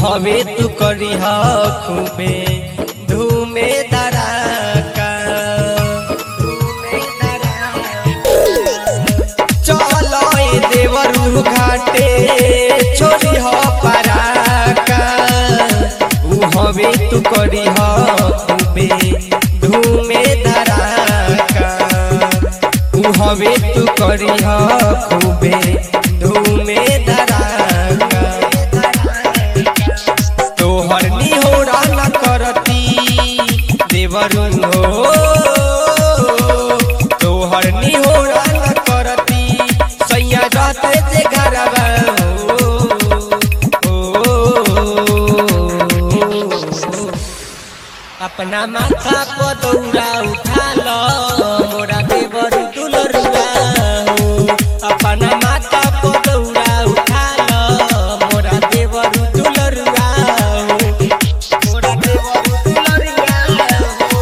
हवे तू करी खूबे धूमे दराका धूमे चलो ए देवरू घाटे छोरी हो पराका ऊ हवे तू करी खूबे धूमे धराका ऊ हवे तू करी खूबे धूमे धराका तोहर निहोरा न करती देवरुन हो तोहर निहोरा न करती सैया रहते जे घरवा हो अपना माथा पर दौड़ा उठा लो मोरा देवर दुलरुआ हो अपना माथा पर दौड़ा उठा लो मोरा देवर दुलरुआ हो मोरा देवर दुलरुआ हो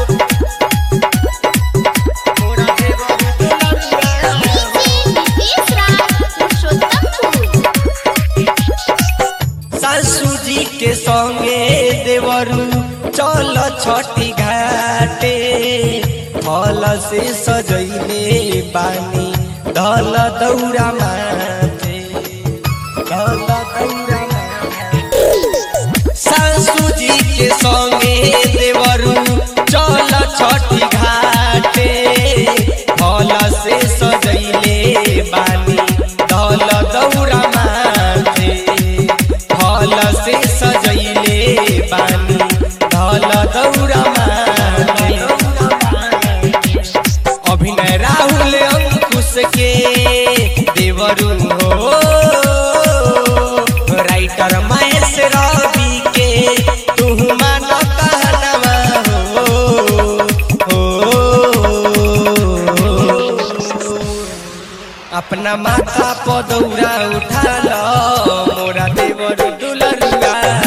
मोरा देवर दुलरुआ हो नीतीश राज पुरुषोत्तमपुर सासू जी के संगे देवरू चल छठी घाटे फल से सजैले बानी धल दौरा माथे धल दौरा माथे सासू जी के संगे देवरू चल छठी घाटे फल से सजैले बानी धल दौरा माथे फल से सजैले बानी धल दौरा माथे अभिनय राहुल अंकुश के देवरुन हो राइटर महेश रवि के तू मान कहनवा हो हो अपना माथा पर दौड़ा उठा लो मोरा देवर दुलरुआ